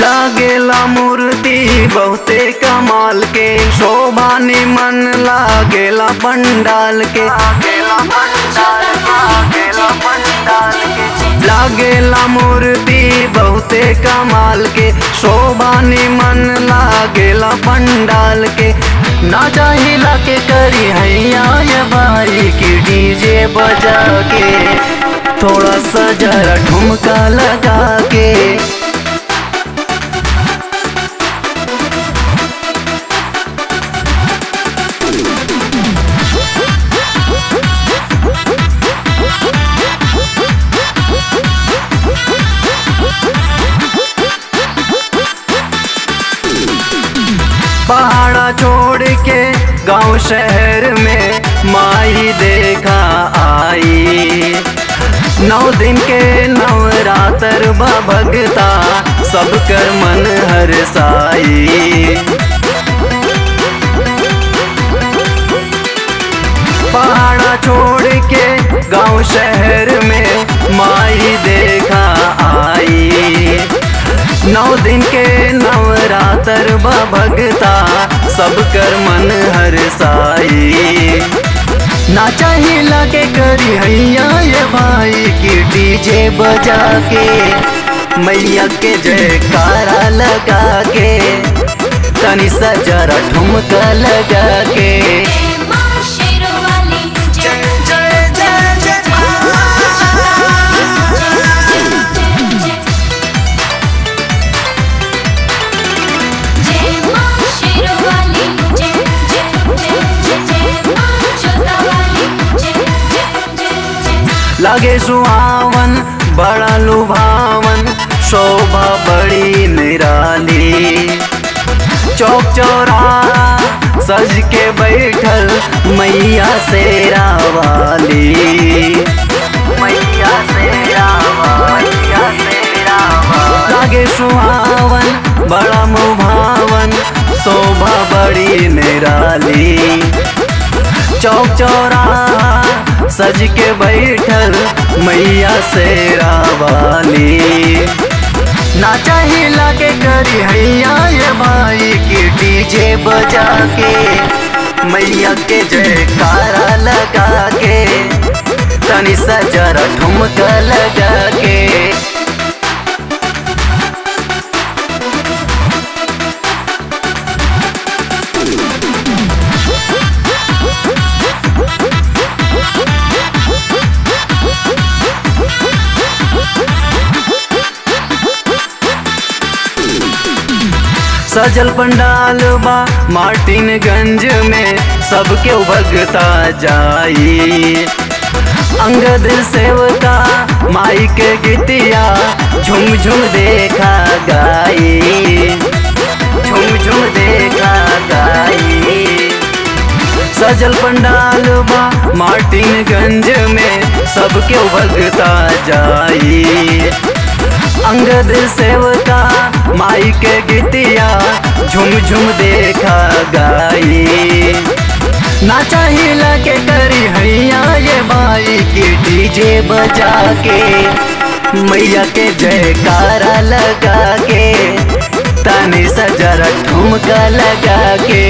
लागेला मूर्ति बहुते कमाल के शोभा निमन लागेला पंडाल के लागेला पंडाल लागेला पंडाल के लागेला मूर्ति बहुते कमाल के शोभा निमन लागेला पंडाल के ना चाहिला के करी हैया ये भाई की डीजे बजा के थोड़ा सा जरा ठुमका लगा के पहाड़ा छोड़ के गांव शहर में माई देखा आई नौ दिन के नवरात्र बा भगता सब कर मन हर साई पहाड़ा छोड़ के गांव शहर में माई देखा आई नौ दिन के नवरात्र बा भगता सब कर मन हर साई ना चाहिए लगे करी हैया ये भाई की डीजे बजा के मैया के जयकारा लगा के तनी सा जरा ठुमका लगा के जय मां शेरवाली जय जय जय जय जय मां शेरवाली जय जय जय जय जय मां जोतावाली जय जय जय जय लागे सुहावन बड़ा लुभावन शोभा बड़ी निराली चौक चौराहा सज के बैठल मैया शेरा वाली मैया शेरा मैया शेरा लागे सुहावन बड़ा मुभावन शोभा बड़ी निराली चौक चौराहा सज के बैठल मैया शेरा वाली ना चाहिए लागे करी हैया ये भाई की डीजे बजा के मैया के जयकारा लगा के तनी सा जरा ठुमका लगा के सजल पंडाल बा मार्टिनगंज में सबके भगता जाई अंगद सेवका माई के गीतिया झुम झुम देखा गाई झुम झुम देखा गाई सजल पंडाल बा मार्टिनगंज में सबके भगता जाई अंगद सेवका माई के गीतिया झुम झुम देखा गाई ना चाहिए लगे करी हैया ये माई की डीजे बजा के मैया के जयकारा लगा के तनी सा जरा ठुमका लगा के